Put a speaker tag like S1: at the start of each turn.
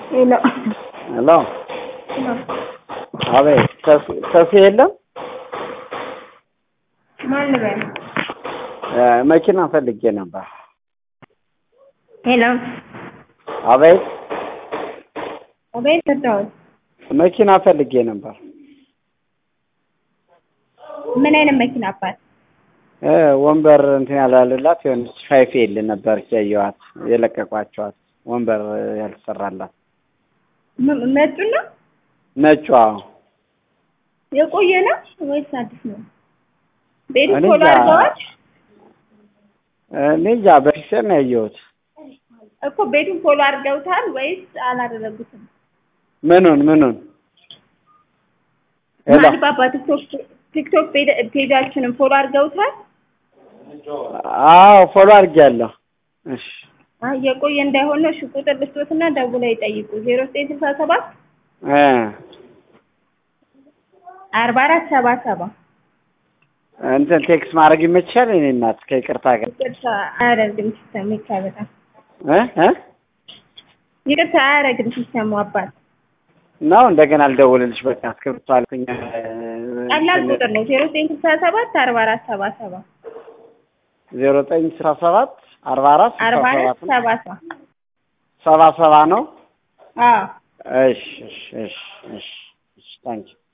S1: ሄሎ
S2: ሄሎ አቤት ሰፊ የለም
S1: ማን ልበል?
S2: መኪና ፈልጌ ነበር
S1: ሄሎ
S2: አቤት
S1: አቤት ሰጠሁት።
S2: መኪና ፈልጌ ነበር
S1: ምን አይነት መኪና አባት?
S2: እ ወንበር እንትን ያላለላት የሆነች ፋይፍ ኤል ነበረች ያየኋት የለቀቋቸዋት ወንበር ያልተሰራላት
S1: ም- መጡ ነው
S2: ነጯ
S1: የቆየ ነው ወይስ አዲስ ነው? ቤቱ
S2: እኔ
S1: ፎሎ
S2: እንጃ።
S1: አድርገዋል
S2: እኔ እንጃ በፊት ነው ያየሁት
S1: እኮ ቤቱን ፎሎ አድርገውታል ወይስ አላደረጉትም?
S2: ምኑን ምኑን ሄሎ
S1: ማሊባባ ቲክቶክ ቲክቶክ ፔጅ- ፔጃችንን ፎሎ አድርገውታል?
S2: አዎ ፎሎ አድርጌያለሁ እሺ
S1: አይ የቆየ እንዳይሆን ነው። እሺ ቁጥር ልስጦትና ደውለው ይጠይቁ። ዜሮ ዘጠኝ ስልሳ ሰባት
S2: እ
S1: አርባ አራት ሰባ ሰባ
S2: እንትን ቴክስት ማድረግ ይመችሻል የእኔ እናት ከይቅርታ ጋር
S1: ይቅርታ አያደርግም ሲስተሙ ይታበጣል።
S2: እ እ
S1: ይቅርታ አያደርግም ሲስተሙ አባት
S2: ነው እንደገና ልደውልልሽ በቃ እስክሪብቶ አልኩኝ
S1: ቀላል ቁጥር ነው። ዜሮ ዘጠኝ ስልሳ ሰባት አርባ አራት ሰባ ሰባ
S2: ዜሮ ዘጠኝ ስራ ሰባት አርባ አራት ስልሳ
S1: አርባ አራት
S2: ሰባት ነው
S1: ሰባ ሰባ
S2: ሰባ ሰባ ነው
S1: አዎ
S2: እሺ እሺ እሺ እሺ እሺ ታንኪ